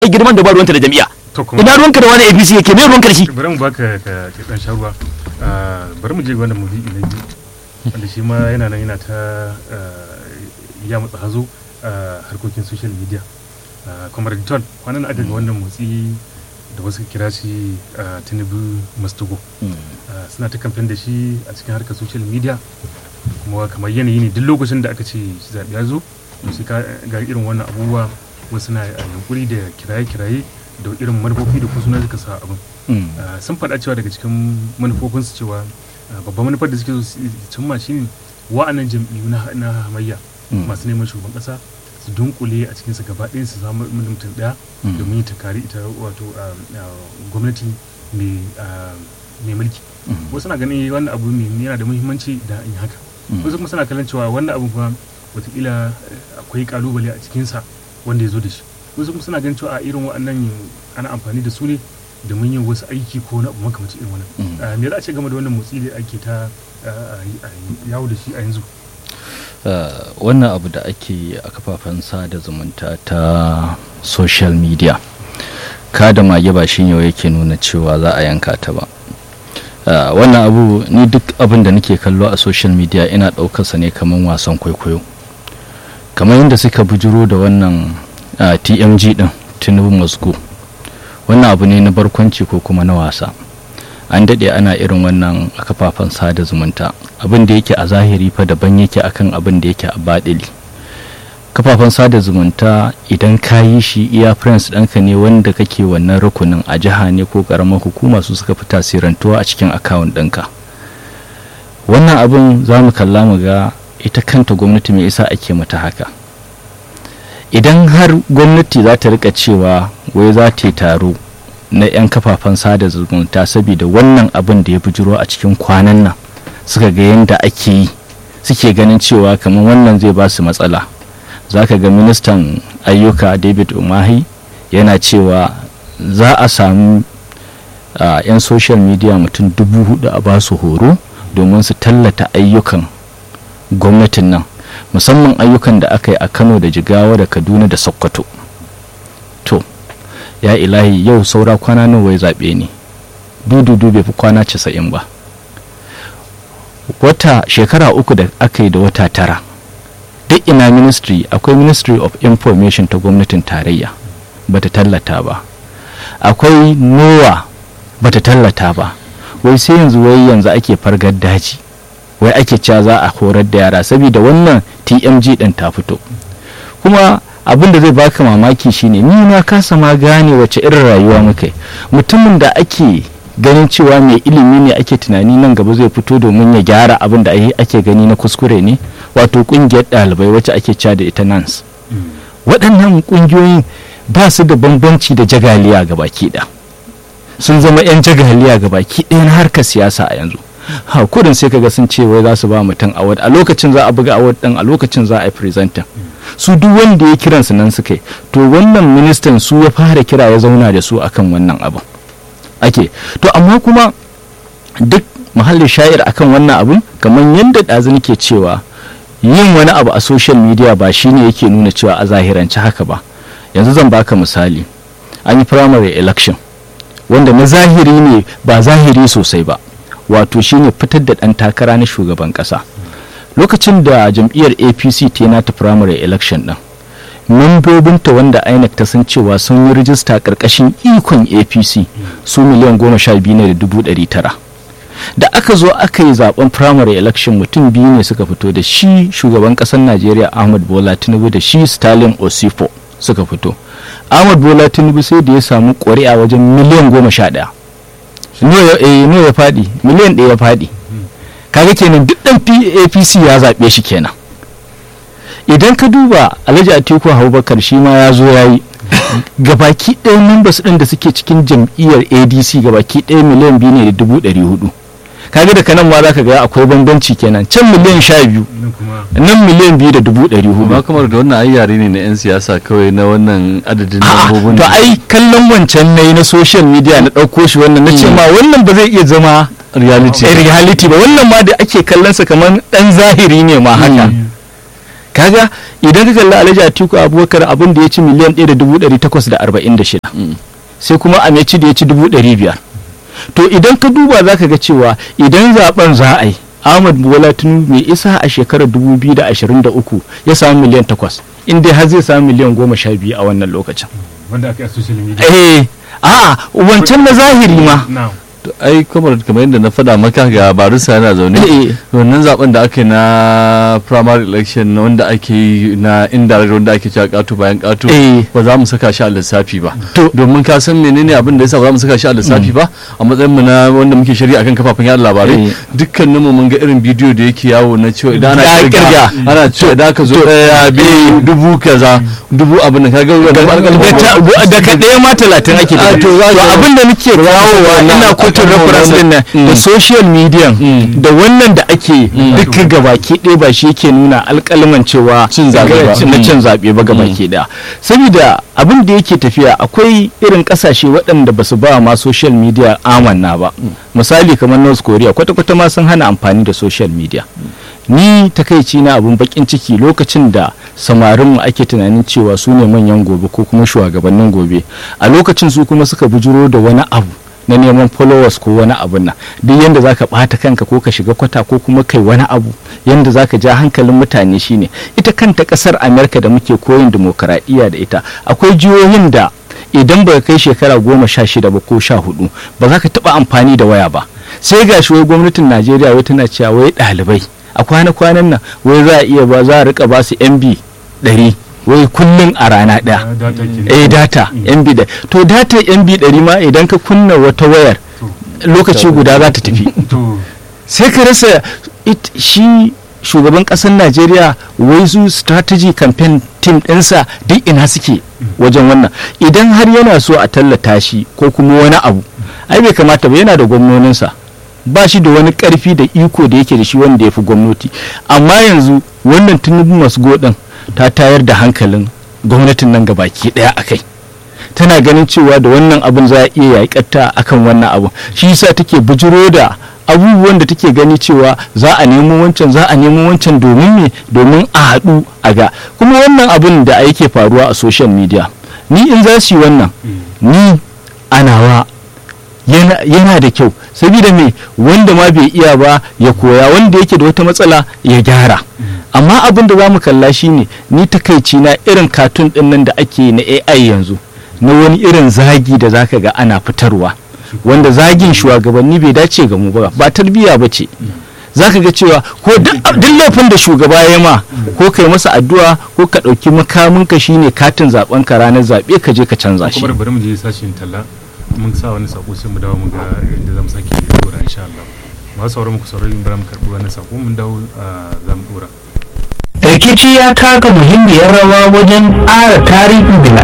girman da ba ruwanta da jami'a to kuma ina ruwanka da wani APC yake me ruwanka da shi bari mu baka ka ka dan sha ruwa Ah, bari mu je wannan mu na biyu wanda shi ma yana nan yana ta ah, ya matsa hazo a harkokin social media Ah, comrade john kwanan aka ga wannan motsi da wasu kira shi ah, tinubu mastugo Ah, suna ta kamfen da shi a cikin harkar social media kuma kamar yanayi ne duk lokacin da aka ce zaɓe ya zo to sai ka ga irin wannan abubuwa wasu na ah, yunkuri da kiraye-kiraye da irin manufofi da kuma suna suka sa abin Uh, sun faɗa cewa daga cikin manufofinsu cewa uh, babban manufar da suke so su cimma shine wa'annan jam'iyyu na, na hamayya Mm. masu neman shugaban ƙasa su dunkule a cikinsa gaba ɗayan su zama mutum ɗaya Mm. domin yin takari ita wato uh, uh, gwamnati mai uh, mai mulki wasu na ganin wannan abu mai yana da muhimmanci da in haka Mm. wasu kuma suna kallon cewa wannan abu fa watakila eh, akwai kalubale a cikinsa wanda ya zo da shi wasu kuma suna ganin cewa a irin waɗannan ana amfani da su ne domin yin wasu aiki ko na abu makamancin irin wannan Mm. Ah, me za a ce game da wannan motsi da ake ta ah, ah, ah, yawo da shi a yanzu Uh, wannan abu da ake yi a kafafen sada zumunta ta social media kada mage ba shi yau yake nuna cewa za a yanka ta ba Uh, wannan abu ni duk abin da nake kallo a social media ina ɗaukarsa ne kamar wasan kwaikwayo kamar yadda suka bujiro da wannan uh, tmg din tinubu moscow wannan abu ne na barkwanci ko kuma na wasa an daɗe ana irin wannan a kafafen sada zumunta abin da yake a zahiri fa daban yake akan abin da yake a baɗili kafafen sada zumunta idan ka yi shi iya friends ɗanka ne wanda kake wannan rukunin a jiha ne ko ƙaramar hukuma su suka fi tasirantuwa a cikin akawun ɗinka wannan abin za mu kalla mu ga ita kanta gwamnati mai isa ake mata haka idan har gwamnati za ta rika cewa wai za ta yi taro na 'yan kafafen sada zumunta saboda wannan abin da ya bujiro a cikin kwanan nan suka ga yadda ake yi suke ganin cewa kamar wannan zai ba su matsala za ka ga ministan ayyuka david umahi yana cewa za a samu a 'yan social media mutum dubu hudu a ba su horo domin su tallata ayyukan gwamnatin nan musamman ayyukan da aka yi a kano da jigawa da kaduna da sokoto to ya ilahi yau saura kwana nawa ya zaɓe ne dududu bai fi kwana casa'in ba wata shekara uku da aka yi da wata tara duk ina ministry akwai ministry of information ta gwamnatin tarayya bata tallata ba akwai nowa bata tallata ba wai sai yanzu wai yanzu ake fargar daji wai ake cewa za a horar da yara saboda wannan tmg din ta fito kuma abin da zai baka mamaki shine ni na kasa ma gane wace irin rayuwa muka yi mutumin da ake ganin cewa mai ilimi ne ake tunani nan gaba zai fito domin ya gyara abin da ake gani na kuskure ne wato kungiyar ɗalibai wacce ake cewa da ita nans waɗannan ƙungiyoyin ba su da bambanci da jagaliya ga baki ɗaya sun zama 'yan jagaliya ga baki ɗaya na harkar siyasa a yanzu ha kudin sai kaga sun ce wai za su ba mutum award a lokacin za a buga award din a lokacin za a yi presenting su duk wanda ya kiran su nan suka yi to wannan ministan su ya fara kira ya zauna da su akan wannan abu ake to amma kuma duk muhallin sha'ir akan wannan abun kamar yadda ɗazu nake cewa yin wani abu a social media ba shine yake nuna cewa a zahirance haka ba yanzu zan baka misali an yi primary election wanda na zahiri ne ba zahiri sosai ba wato shine fitar da ɗan takara na shugaban ƙasa lokacin da jam'iyyar apc ta yana ta primary election ɗin membobinta wanda inec ta san cewa sun yi rijista ƙarƙashin ikon apc su miliyan goma sha biyu ne da dubu ɗari tara da aka zo aka yi zaben primary election mutum biyu ne suka fito da shi shugaban ƙasar najeriya ahmad bola tinubu da shi stalin osifo suka fito ahmad bola tinubu sai da ya samu ƙuri'a wajen miliyan goma sha ɗaya nawa ya faɗi miliyan ɗaya ya faɗi kaga kenan duk ɗan apc ya zaɓe shi kenan idan ka duba alhaji atiku abubakar shi ma ya zo ya yi gabaki ɗaya members ɗin da suke cikin jam'iyyar adc gabaki ɗaya miliyan biyu ne da dubu ɗari hudu kaga da kanan ma za ka ga akwai bambanci kenan can miliyan sha biyu nan miliyan biyu da dubu ɗari hudu ba kamar da wannan ayyare ne na 'yan siyasa kawai na wannan adadin lambobin to ai kallon wancan na yi na social media na ɗauko shi wannan na ce ma wannan ba zai iya zama reality reality ba wannan ma da ake kallon sa kamar ɗan zahiri ne ma haka kaga idan ka kalli alhaji atiku abubakar abin da ya ci miliyan ɗaya da dubu ɗari takwas da arba'in da shida sai kuma ameci da ya ci dubu ɗari biyar to idan ka duba za ka ga cewa idan zaben za a yi ahmad bola tinubu mai isa a shekarar 2023 ya samu miliyan takwas in dai har zai samu miliyan goma sha biyu a wannan lokacin wanda aka yi a social media eh a'a wancan na zahiri ma na'am To, ai kamar kamar yadda na faɗa maka ga barisa yana zaune Eh. wannan zaben da aka yi na primary election na wanda ake yi na indirect wanda ake cewa katu bayan katu Eh. ba za mu saka shi a lissafi ba To- domin ka san menene abin da yasa ba za mu saka shi a lissafi ba a matsayin mu na wanda muke shari'a akan kafafen yada labarai Eh. dukkanin mu mun ga irin bidiyo da yake yawo na cewa idan ana Ya kirga kirga. ana cewa idan aka zo ɗaya biyu dubu kaza dubu abin da kaga wannan da alƙalma daga ɗaya ma talatin ake da Ah, to za to ka- abin da nake kawowa wannan ina kotun akan reference din nan Mm. da social media Mm. da wannan da ake duka gabaki ɗaya ba shi yake nuna alƙalman cewa Cin zaɓe ba. na Mm. cin zaɓe ba gabaki ɗaya saboda abin da yake tafiya akwai irin ƙasashe waɗanda ba su ba ma social media amanna ba misali kamar North Korea kwata-kwata ma sun hana amfani da social media ni takaici na abun bakin ciki lokacin da samarinmu ake tunanin cewa su ne manyan gobe ko kuma shugabannin gobe a lokacin su kuma suka bujuro da wani abu na neman followers ko wani abun nan duk yanda zaka bata kanka ko ka shiga kwata ko kuma kai wani abu yanda zaka ja hankalin mutane shine ita kanta kasar america da muke koyin demokaradiyya da ita akwai jihohin da idan ba kai shekara goma sha shida ba ko sha hudu ba za ka taba amfani da waya ba sai ga shi wai gwamnatin najeriya wai tana cewa wai ɗalibai a kwana-kwanan nan wai za a iya ba za a rika ba su mb ɗari wai kullum a rana ɗaya Ah, data kenan. eh data mb da to data mb ɗari ma idan ka kunna wata wayar lokaci guda za ta tafi to sai ka rasa it, shi shugaban ƙasar najeriya wai su strategy campaign team ɗinsa duk ina suke wajen wannan idan har yana so a tallata shi ko kuma wani abu ai bai kamata ba yana da gwamnoninsa ba shi da wani ƙarfi da iko da yake da shi wanda ya fi gwamnati amma yanzu wannan tunubu masu godin ta tayar da hankalin gwamnatin nan gabaki ɗaya a kai tana ganin cewa da wannan abin za a iya yaƙatta akan wannan abin shi yasa take bujiro da abubuwan da take gani cewa za a nemo wancan za a nemo wancan domin me domin a haɗu a ga kuma wannan abin da yake faruwa a social media ni in za su yi wannan ni anawa yana, yana da kyau saboda me wanda ma bai iya ba ya koya wanda yake da wata matsala ya gyara amma abin da za mu kalla shine ni takaici na irin katun din nan da ake yi na AI yanzu na wani irin zagi da zaka ga ana fitarwa wanda zagin shugabanni bai dace ga mu ba ba tarbiyya ba ce zaka ga cewa ko duk duk laifin da shugaba ya ma ko kai masa addu'a ko ka ɗauki makaminka shine katin zaben ka ranar zaɓe ka je ka canza shi kuma bari mu je sashin talla mun sa wani sako sai mu dawo mu ga inda zamu sake dora insha Allah masu sauran ku saurari bari mu karbi wannan sako mun dawo ah, za mu dora rikici ya taka muhimmiyar rawa wajen ƙara tarihin bila